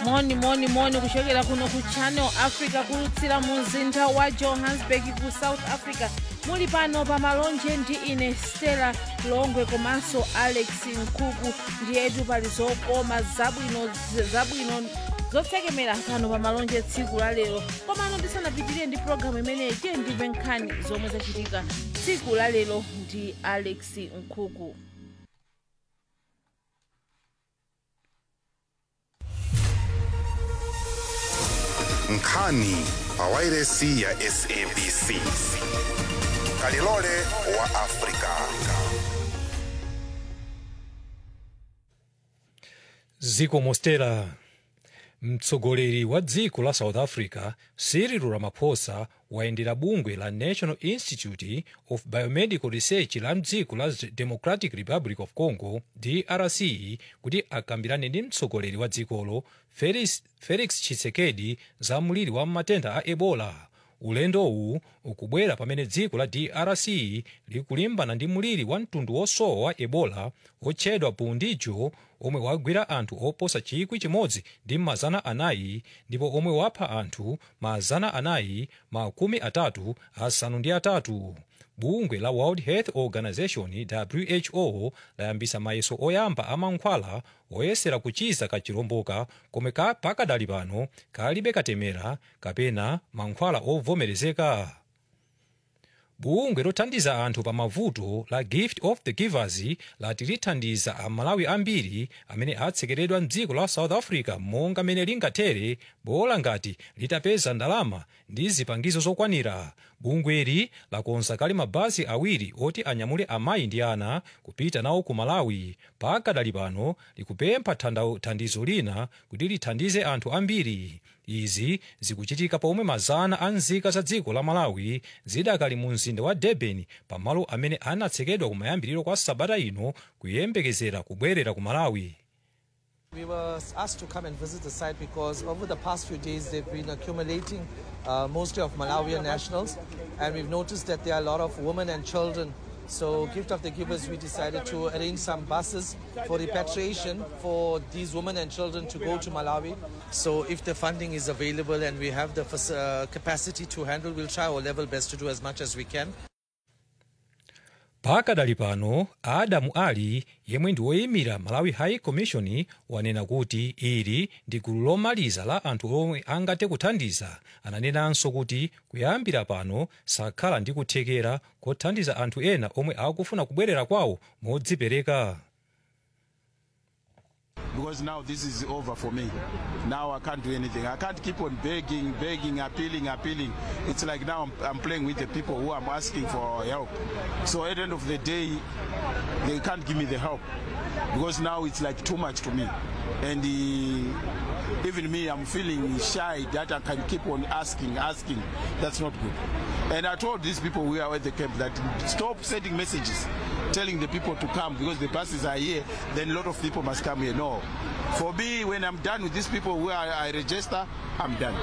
moni moni moni kuchokera kuno ku channel africa kulutsira mu mzinda wa johannesburg ku south africa muli pano pa malonje ndi ine stella longwe komanso alex nkhuku ndiyetu pali zokoma zabwino zabwino zotsekemera pano pa malonje tsiku la lero komano ndisanapitirire ndi pologalamu imeneyi tiye ndimve nkhani zomwe zachitika tsiku la lero ndi alex nkhuku nkhani pawairesi ya sabc kalilole wa afrika ziko mostera mtsogoleri wa dziko la south africa cyril ramaphosa wayendera bungwe la national institute of biomedical research la mdziko la democratic republic of congo drc kuti akambirane ndi mtsogoleri wa dzikolo felix, felix tshisekedi za mliri wa matenda a ebola ulendowu ukubwera pamene dziko la drc likulimbana ndi mliri wa mtundu wosowa wa ebola otchedwa pundijo omwe wagwira anthu oposa chikwi chimodzi ndi mazana anayi ndipo omwe wapha anthu mazana anayi makumi atatu asanu ndi atatu bungwe la world health organization who layambisa mayeso oyamba a mankhwala oyesera kuchiza kachiromboka komwe ka pakadali pano kalibe katemera kapena mankhwala ovomerezeka bungwe lothandiza anthu pa mavuto la gift of the givers lati lithandiza amalawi ambiri amene atsekeredwa mdziko la south africa monga mene lingathere bola ngati litapeza ndalama ndi zipangizo zokwanira bungweli lakonza kale mabasi awiri oti anyamule amayi ndi ana kupita nawo ku malawi pakadali pano likupempha thanda- thandizo lina kuti lithandize anthu ambiri izi zikuchitika pomwe mazana a nzika za dziko la malawi zidakali mu mzinda wa durban pamalo amene anatsekedwa kumayambiriro kwa sabata ino kuyembekezera kubwerera ku malawi We were asked to come and visit the site because over the past few days they've been accumulating uh, mostly of Malawian nationals, and we've noticed that there are a lot of women and children. So, Gift of the Givers, we decided to arrange some buses for repatriation for these women and children to go to Malawi. So, if the funding is available and we have the fac- uh, capacity to handle, we'll try our level best to do as much as we can. pakadali pano adamu ali yemwe ndi woyimira malawi high commission wanena kuti ili ndi gulu lomaliza la anthu omwe angathe kuthandiza ananenanso kuti kuyambira pano sakhala ndi kuthekera kothandiza anthu ena omwe akufuna kubwerera kwawo modzipereka because now this is over for me. Now I can't do anything. I can't keep on begging, begging, appealing, appealing. It's like now I'm, I'm playing with the people who I'm asking for help. So at the end of the day, they can't give me the help because now it's like too much to me. And uh, even me, I'm feeling shy that I can keep on asking, asking. That's not good. And I told these people who are at the camp that stop sending messages telling the people to come because the buses are here, then a lot of people must come here. No. For me, when I'm done with these people where I, I register, I'm done.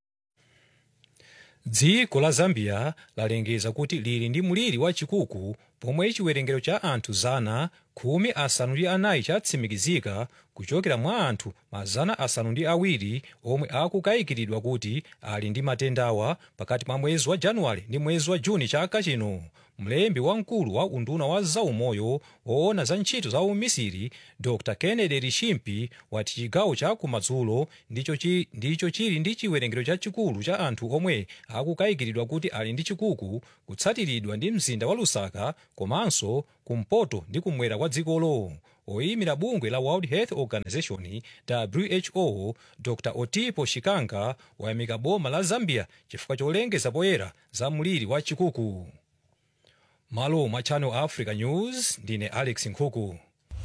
dziko la zambia lalengeza kuti lili ndi mliri wachikuku pomwe chiwerengero cha anthu zana khumi asanu ndi anayi chatsimikizika kuchokera mwa anthu mazana asanu ndi awiri omwe akukayikiridwa kuti ali ndi matendawa pakati mwa mwezi wa januwale ndi mwezi wa juni chaka chino mlembi wamkulu wa unduna wa zaumoyo woona za ntchito za umisiri dr kennedy rishimpi wati chigawo cha kumadzulo ndicho, chi, ndicho chili ndi chiwerengero chachikulu cha anthu omwe akukayikiridwa kuti ali ndi chikuku kutsatiridwa ndi mzinda wa lusaka komanso kumpoto ndi kumwera kwa dzikolo oyimira bungwe la world health organization who dr otipo shikanga wayamika boma la zambia chifukwa cholengeza poyera za mliri wa chikuku malo mwa channel africa news ndine alex nkhuku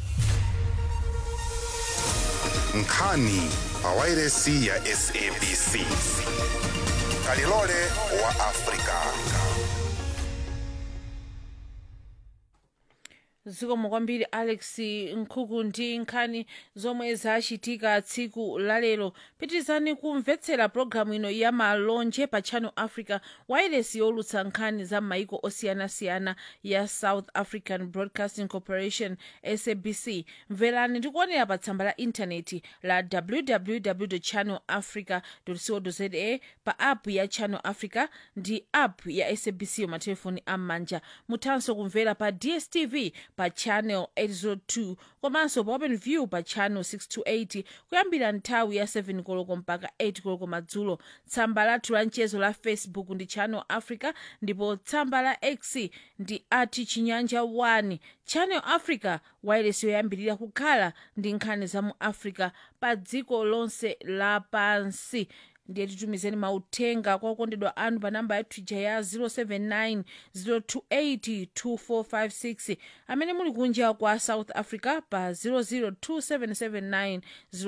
nkhani pawairesi ya sabc kalilole wa afrika zikomo kwambiri alex nkhuku ndi nkhani zomwe zachitika tsiku lalero pitirizani kumvetsera pologalamu ino ya malonje pa channel africa wailesi yolutsa nkhani za maiko osiyanasiyana ya south african broadcasting corporation sabc mverani ndi kuonera pa tsamba la intaneti la www channel africa co za pa app ya channel africa ndi app ya sabc yomatelefoni am'manja muthanso kumvera pa dstv pa channel 802 komanso pa open view pa channel 628 kuyambira nthawi ya 7 koloko mpaka 8 koloko madzulo tsamba lathu la mchezo la facebook ndi channel africa ndipo tsamba la x ndi ati chinyanja 1 channel africa wailesi yoyambirira kukhala ndi nkhani za mu africa pa dziko lonse lapansi ndiye titumizeni mauthenga kwa okondedwa anu pa namba yathu ija ya 079 028 2456 amene muli kunja kwa south africa pa 002779028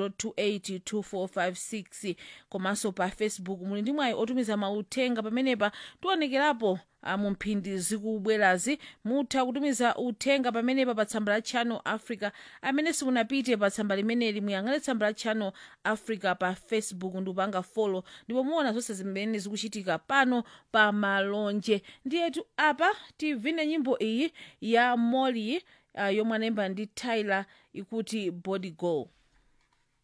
2456 komanso pa facebook muli ndi mwayi otumiza mauthenga pamenepa tionekerapo ah, mu mphindi zikubwerazi mutha kutumiza uthenga pamenepa pa tsamba la channel africa amene simunapite pa tsamba limeneli muyang'ane tsamba la channel africa pa facebook ndi kupanga follow ndipo muona zonse zimene zikuchitika pano pa malonje ndiyetu apa tivine nyimbo iyi ya molly uh, yomwe anayimba ndi tyler ikuti body go